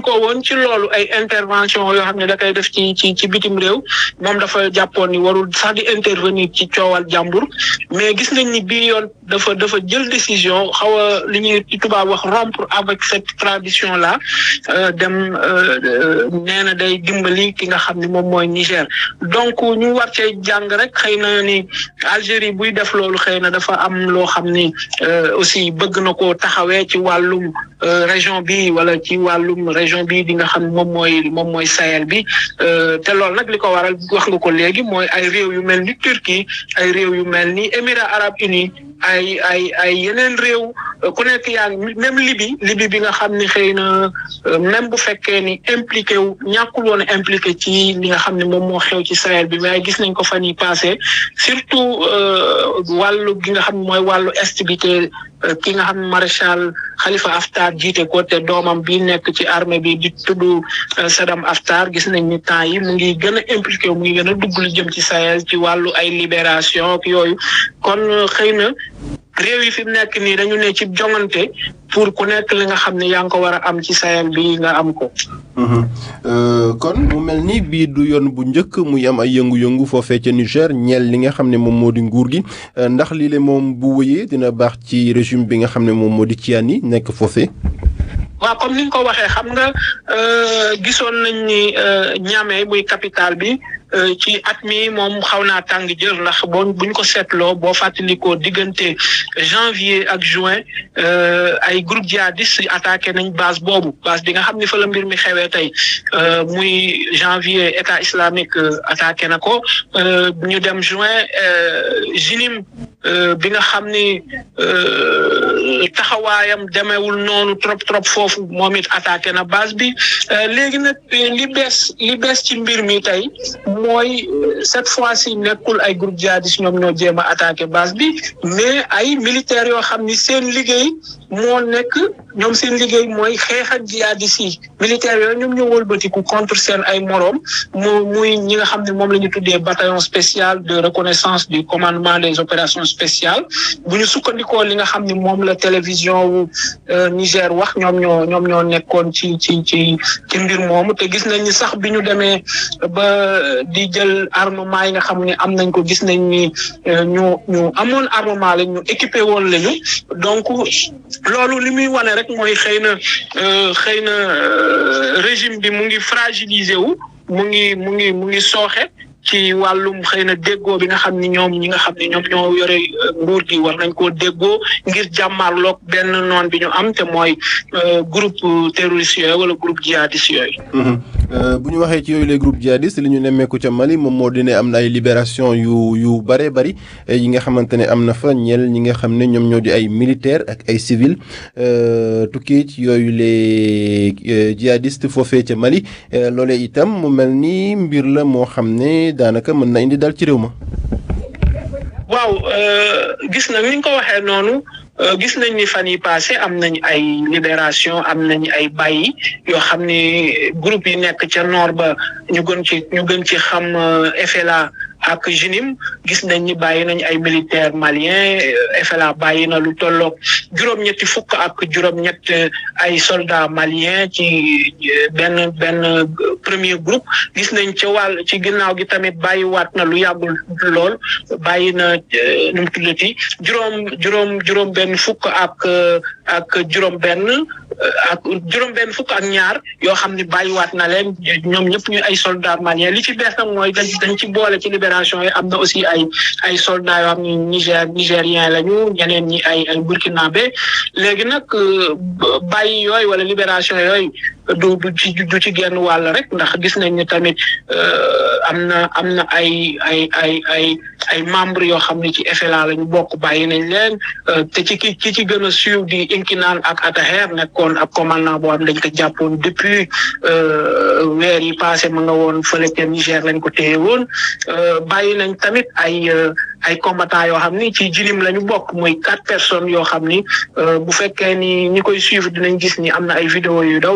sukkandikoo woon ci loolu ay intervention yoo xam ne da koy def ci ci ci bitim réew moom dafa jàppoon ni warul sax di intervenir ci coowal jàmbur mais gis nañ ni bii yoon dafa dafa jël décision xaw a li ñuy ci tubaab wax rompre avec cette tradition là dem nee na day dimbali ki nga xam ne moom mooy Niger donc ñu war cee jàng rek xëy na ni Algérie buy def loolu xëy na dafa am loo xam ni aussi bëgg na ko taxawee ci wàllum région bi wala ci wàllum région bi di nga xam moom mooy moom mooy Sahel bi te loolu nag li ko waral wax nga ko léegi mooy ay réew yu mel ni Turquie ay réew yu mel ni Émirats arabes unis ay ay ay yeneen réew ku nekk yaa ngi même Libye Libye bi nga xam ni xëy na même bu fekkee ni impliqué wu ñàkkul woon impliqué ci li nga xam ne moom moo xew ci Sahel bi waaye gis nañ ko fan yi passé surtout wàllu gi nga xam ne mooy wàllu est bi te ki nga xam ne maréchal Khalifa Haftar jiite ko te doomam bi nekk ci armée bi di tudd Saddam Haftar gis nañ ni temps yi mu ngi gën a impliqué mu ngi gën a dugg lu jëm ci Sahel ci wàllu ay libération ak yooyu kon xëy na réew yi fi mu nekk nii dañu ne ci jongante pour ku nekk li nga xam ne yaa ngi ko war a am ci Sahel bi nga am ko. kon mu mel ni bii du yoon bu njëkk muy am ay yëngu-yëngu foofee ca Niger ñeel li nga xam ne moom moo di nguur gi ndax lii le moom bu wëyee dina baax ci régime bi nga xam ne moom moo di Tiani nekk foofee. waaw comme ni nga ko waxee xam nga gisoon nañ ni Niamey muy capitale bi. ci at mi moom xaw naa tàng jër ndax boo buñ ko seetloo boo fàttalikoo diggante janvier ak juin ay groupe djihadiste attaqué nañ base boobu base bi nga xam ni fa la mbir mi xewee tey muy janvier état islamique attaqué na ko ñu dem juin jinim bi nga xam ni taxawaayam demeewul noonu trop trop foofu moom it attaqué na base bi léegi nag li bees li bees ci mbir mi tey mooy cette fois-ci nekkul ay groupe djihadiste ñoom ñoo jéem a attaqué base bi mais ay militaires yoo xam ni seen liggéey moo nekk ñoom seen liggéey mooy xeex ak djihadiste yi militaires yooyu ñoom ñoo wëlbatiku contre seen ay moroom mu muy ñi nga xam ne moom la ñu tuddee bataillon spécial de reconnaissance du commandement des opérations spéciales bu ñu sukkandikoo li nga xam ne moom la télévision wu Niger wax ñoom ñoo ñoom ñoo nekkoon ci ci ci ci mbir moomu te gis nañ ni sax bi ñu demee ba di jël armement yi nga xam ne am nañ ko gis nañ ni ñu ñu amoon armement lañ ñu équipé woon lañu donc loolu li muy wane rek mooy xëy na xëy na régime bi mu ngi fragiliser wu mu ngi mu ngi mu ngi sooxe ci wàllum xëy na déggoo bi nga xam ni ñoom ñi nga xam ne ñoom ñoo yore nguur gi war nañ koo déggoo ngir jàmmarloog benn noon bi ñu am te mooy groupe terroriste yooyu wala groupe djihadiste yooyu. bu ñu waxee ci yooyu les groupes djihadistes li ñu nemmeeku ca Mali moom moo di ne am na ay libération yu yu bëree bëri yi nga xamante ne am na fa ñeel ñi nga xam ne ñoom ñoo di ay militaires ak ay civils tukkee ci yooyu les djihadistes foofee ca Mali loolee itam mu mel ni mbir la moo xam ne daanaka mën na indi daal ci réew ma. waaw gis na ni nga ko waxee noonu. gis nañ ni fan yi passé am nañ ay libération am nañ ay bàyyi yoo xam ni groupe yi nekk ca nord ba ñu gën ci ñu gën ci xam FLA ak JINIM gis nañ ni bàyyi nañ ay militaires maliens FLA bàyyi na lu tolloog juróom-ñetti fukk ak juróom-ñett ay soldats maliens ci benn benn premier groupe gis nañ ci wàll ci ginnaaw gi tamit bàyyiwaat na lu yàggul lool bàyyi na nu mu tuddati juróom juróom juróom benn fukk ak ak juróom benn ak juróom benn fukk ak ñaar yoo xam ni bàyyiwaat na leen ñoom ñëpp ñu ay soldats maliens li ci bees nag mooy dañ dañ ci boole ci libération yi am na aussi ay ay soldats yoo xam ni Niger nigérien lañu ñeneen ñi ay ay burkinabé léegi nag bàyyi yooyu wala libération yooyu du du ci du ci genn wàll rek ndax gis nañ ni tamit am na am na ay ay ay ay ay membres yoo xam ne ci FLA la ñu bokk bàyyi nañ leen te ci ki ki ci gën a suiv di Inkinan ak Attaher nekkoon ab commandant boo xam dañ ko jàppoon depuis weer yi passé ma nga woon fële ca Niger lañ ko téye woon bàyyi nañ tamit ay ay combattants yoo xam ni ci jirim la ñu bokk muy quatre personnes yoo xam ni bu fekkee ni ñi koy suivre dinañ gis ni am na ay vidéo yu daw donc dinañ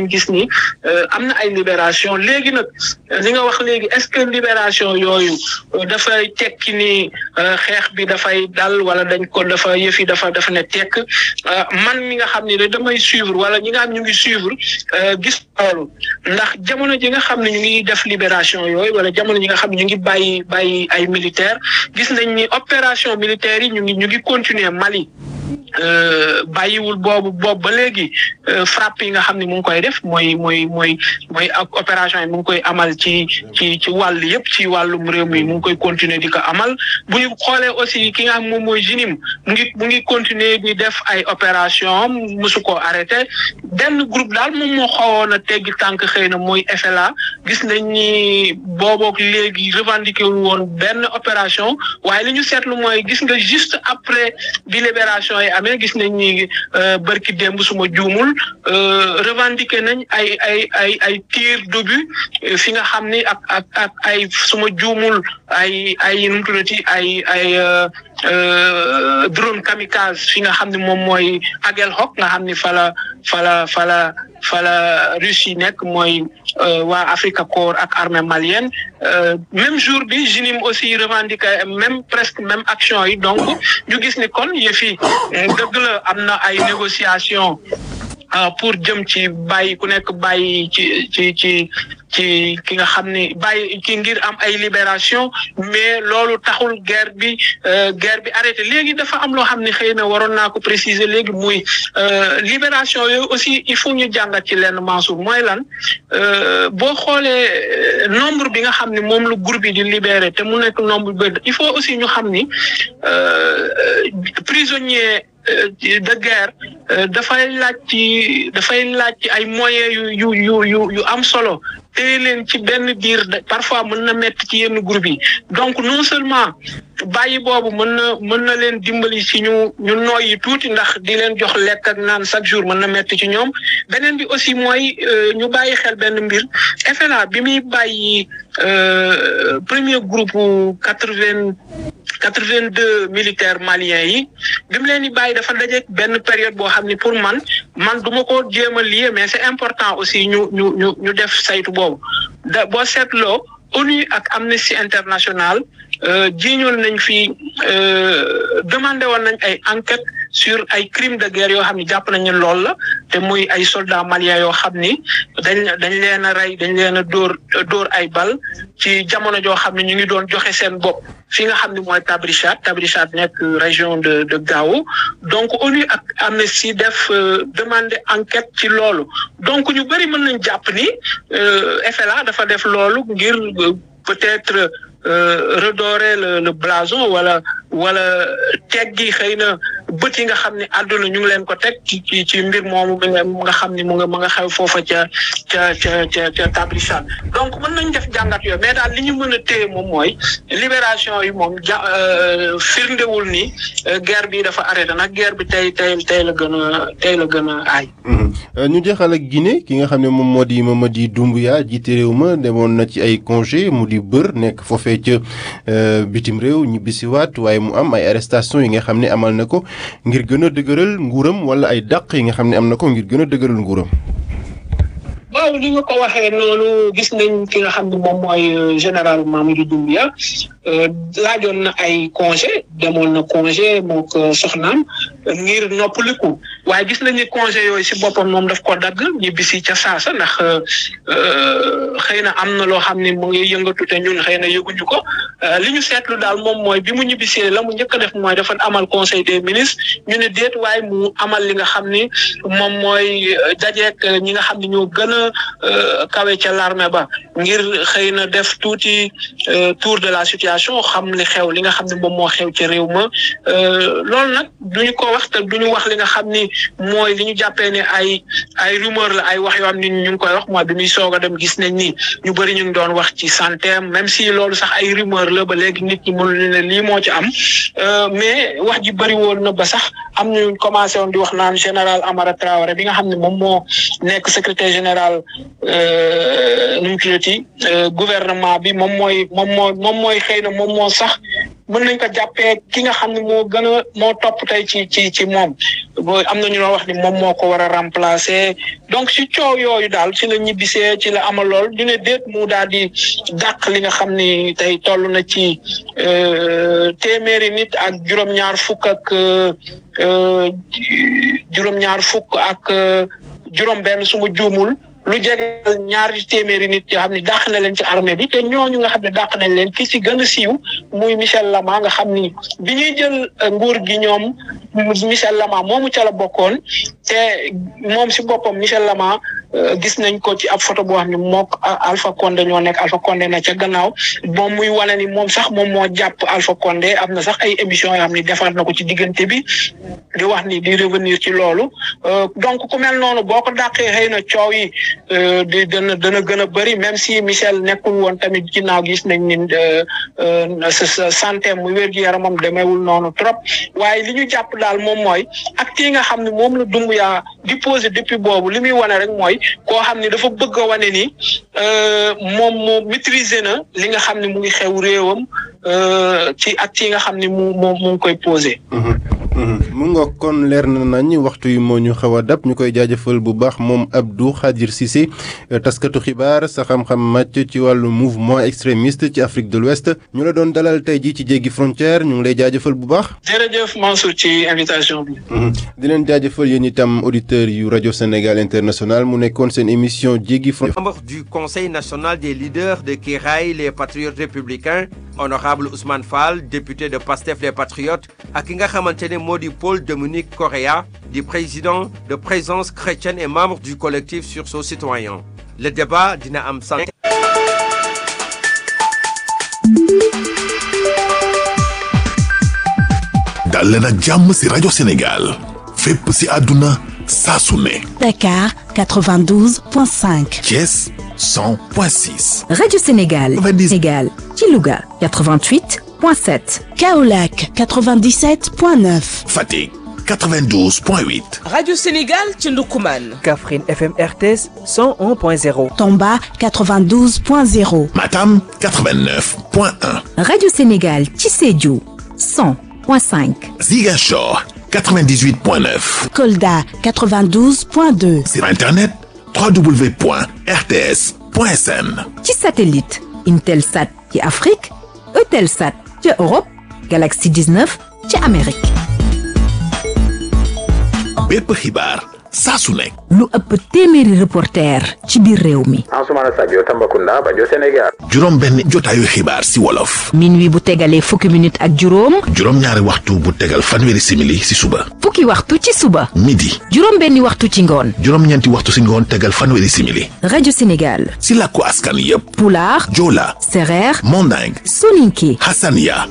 nañ gis ni am na ay libération léegi nag li nga wax léegi est-ce que libération yooyu dafay tekki ni xeex bi dafay dal wala dañ ko dafa yëf yi dafa dafa ne tekk man mi nga xam ni damay suivre wala ñi nga xam ñu ngi suivre gis loolu ndax jamono ji nga xam ne ñu ngi def libération yooyu wala jamono ji nga xam ne ñu ngi bàyyi bàyyi ay militaire gis nañ ni opération militaire yi ñu ngi ñu ngi continuer Mali bàyyiwul boobu boobu ba léegi frappe yi nga xam ne mu ngi koy def mooy mooy mooy mooy ak opération yi mu ngi koy amal ci ci ci wàll yëpp ci wàllum réew mi mu ngi koy continuer di ko amal bu ñu xoolee aussi ki nga xam moom mooy jinim mu ngi mu ngi continuer di def ay opération mosu koo arrêté benn groupe daal moom moo xawoon a teggi tànk xëy na mooy FLA gis nañ ni boobook léegi revendiqué wu woon benn opération waaye li ñu seetlu mooy gis nga juste après bi libération yi amee gis nañ ni bërki démb suma juumul revendiqué nañ ay ay ay ay tir d'obus fi nga xam ni ak ak ak ay suma juumul ay ay nu mu tuddati ay ay drone kamikaze fi nga xam ne moom mooy Aguelhok nga xam ni fala fala fala fala Russie nekk mooy waa Africa Corps ak armée malienne même jour bi JINIM aussi revendiqué même presque même action yi donc ñu gis ni kon yëf yi dëgg la am na ay négociation pour jëm ci bàyyi ku nekk bàyyi ci ci ci ci ki nga xam ni bàyyi ki ngir am ay libération mais loolu taxul guerre bi guerre bi arrêté léegi dafa am loo xam ne xëy na waroon naa ko préciser léegi muy libération yooyu aussi il faut ñu jàngat ci lenn Mansour mooy lan boo xoolee nombre bi nga xam ne moom lu groupe yi di libéré te mu nekk nombre bi il faut aussi ñu xam ni prisonnier de guerre dafay laaj ci dafay laaj ci ay moyens yu yu yu yu yu am solo téye leen ci benn biir parfois mën na métti ci yenn groupe yi donc non seulement bàyyi boobu mën na mën na leen dimbali ci ñu ñu nooyi tuuti ndax di leen jox lekk ak naan chaque jour mën na métti ci ñoom beneen bi aussi mooy ñu bàyyi xel benn mbir FLA bi muy bàyyi premier groupe quatre-vingt quatre-vingt-deux militaires maliens yi bi mu leen di bàyyi dafa dajeek benn période boo xam ne pour man man du ma ko jéem a lié mais c'est important aussi ñu ñu ñu ñu def saytu boobu da boo seetloo ONU ak Amnesty International jiiñoon nañ fi demandé woon nañ ay enquête sur ay crimes de guerre yoo xam ne jàpp nañ ne loolu la te muy ay soldats maliens yoo xam ni dañ dañ leen a rey dañ leen a dóor dóor ay bal ci jamono joo xam ne ñu ngi doon joxe seen bopp fi nga xam ne mooy Tabrichat Tabrichat nekk région de de Gao donc ONU ak Amnesty def demandé enquête ci loolu donc ñu bëri mën nañ jàpp ni FLA dafa def loolu ngir peut-être redorer le le blason wala wala teggi xëy na bët yi nga xam ne àdduna ñu ngi leen ko teg ci ci ci mbir moomu nga xam ne mu nga mu nga xew foofa ca ca ca ca ca Tabrichat donc mën nañ def jàngat yooyu mais daal li ñu mën a téye moom mooy libération yi moom ja firndewul ni guerre bi dafa arrêté nag guerre bi tey tey tey la gën a tey la gën a aay. ñu jeexal ak Guinée ki nga xam ne moom moo di Mamadi Doumbouya jiite réew ma demoon na ci ay congé mu di bër nekk foofee ca bitim réew ñibbisiwaat waaye mu am ay arrestation yi nga xam ne amal na ko ngir gën a dëgëral nguuram wala ay dàq yi nga xam ne am na ko ngir gën a dëgëral nguuram. waaw li nga ko waxee noonu gis nañ ki nga xam ne moom mooy général Mamadou Doumbouya laajoon na ay congé demoon na congé moo ko soxnaam ngir noppaliku waaye gis nañ ni congé yooyu si boppam moom daf ko dagg ñibbisi ca saasa ndax xëy na am na loo xam ne mu ngi yëngatu te ñun xëy na yëguñu ko li ñu seetlu daal moom mooy bi mu ñibbisee la mu njëkk a def mooy dafa amal conseil des ministres ñu ne déet waaye mu amal li nga xam ni moom mooy dajeek ñi nga xam ne ñoo gën a kawe ca l'armée ba ngir xëy na def tuuti tour de la situation xam li xew li nga xam ne moom moo xew ci réew ma loolu nag duñu ko wax te duñu wax li nga xam ni mooy li ñu jàppee ne ay ay rumeur la ay wax yoo xam ni ñu ngi koy wax mooy bi muy soog a dem gis nañ ni ñu bëri ñu ngi doon wax ci santé même si loolu sax ay rumeur la ba léegi nit ñi mënuñu ne lii moo ci am mais wax ji bëri woon na ba sax am ñu commencé woon di wax naan général Amara Traoré bi nga xam ne moom moo nekk secrétaire général nu mu tuddati gouvernement bi moom mooy moom moo moom mooy xëy na moom moo sax mën nañ ko jàppee ki nga xam ne moo gën a moo topp tey ci ci ci moom am na ñu doon wax ni moom moo ko war a remplacer donc si coow yooyu daal ci la ñibbisee ci la amal lool ñu ne déet mu daal di dàq li nga xam ni tey toll na ci téeméeri nit ak juróom-ñaar fukk ak juróom-ñaar fukk ak juróom-benn su ma juumul. lu jege ñaari téeméeri nit yoo xam ne dàq na leen ci armée bi te ñooñu nga xam ne dàq nañ leen ki ci gën a siiw muy Michel Lama nga xam ni bi ñuy jël nguur gi ñoom Michel Lama moomu ca la bokkoon te moom si boppam Michel Lama gis nañ ko ci ab photo boo xam ne mook Alpha Condé ñoo nekk Alpha Condé na ca gannaaw moom muy wane ni moom sax moom moo jàpp Alpha Condé am na sax ay émissions yoo xam ne defar na ko ci diggante bi di wax ni di revenir ci loolu donc ku mel noonu boo ko dàqee xëy na coow yi di dana dana gën a bëri même si Michel nekkul woon tamit ginnaaw gis nañ ni sa santé mu wér-gu-yaramam demeewul noonu trop waaye li ñu jàpp daal moom mooy acte yi nga xam ne moom la Doumbouya di posé depuis boobu li muy wane rek mooy koo xam ne dafa bëgg a wane ni moom moo maîtriser na li nga xam ne mu ngi xew réewam ci acte yi nga xam ne mu mu mu ngi koy posé. mu nga kon leer na nañ waxtu yi moo ñu xaw a dab ñu koy jaajëfal bu baax moom Abdou Khadir Cissé taskatu xibaar sa xam-xam màcc ci wàllu mouvement extrémiste ci Afrique de l'Ouest ñu la doon dalal tey jii ci jéggi frontière ñu ngi lay jaajëfal bu baax. jërëjëf Mansour ci invitation bi. di leen jaajëfal yéen itam auditeurs yu rajo Sénégal international mu nekkoon seen émission jéggi frontière. membre du conseil national des leaders de Kiraay les patriotes républicains honorable Ousmane Fall député de Pastef les patriotes ak ki nga xamante ne moo di Paul Dominique Correa di président de présence chrétienne et membre du collectif sursaut citoyen le débat dina am sant dal leen ak jàmm ci rajo Sénégal fépp ci àdduna saa su ne Dakar 92.5 Thiès 100.6 Radio Sénégal 90. Sénégal ci Louga 88.7 Kaolack 97.9 Fatick 92.8 Radio Sénégal ci Ndoukoumane. Kaffrine FM RTS 101.0. Tomba 92.0 Matam 89.1 Radio Sénégal ci Sédhiou 100.5 Ziguinchor 98.9 Kolda 92.2 sur internet www.rts.sn ci satellite Intelsat ci Afrique Eutelsat ci Europe Galaxy 19 ci Amérique bépp xibaar saa su nekk lu ëpp téeméeri reporter ci biir réew mi Ansoumana Sadio Tambacounda Bajo Sénégal juróom benn jotaayu xibaar si wolof minuit bu tegalee fukki minute ak juróom juróom ñaari waxtu bu tegal fanweeri simili si suba fukki waxtu ci suba midi juróom benni waxtu ci ngoon juróom ñeenti waxtu si ngoon tegal fanweeri simili Radio Sénégal si làkku askan yépp Pulaar Joola Sereer Manding Soninké Hassania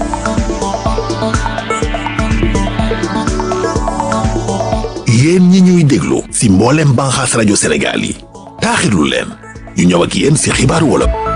yéen ñi ñuy déglu si mboolem banxaas rajo Sénégal yi taaxirlu leen ñu ñëw ak yéen si xibaaru wolof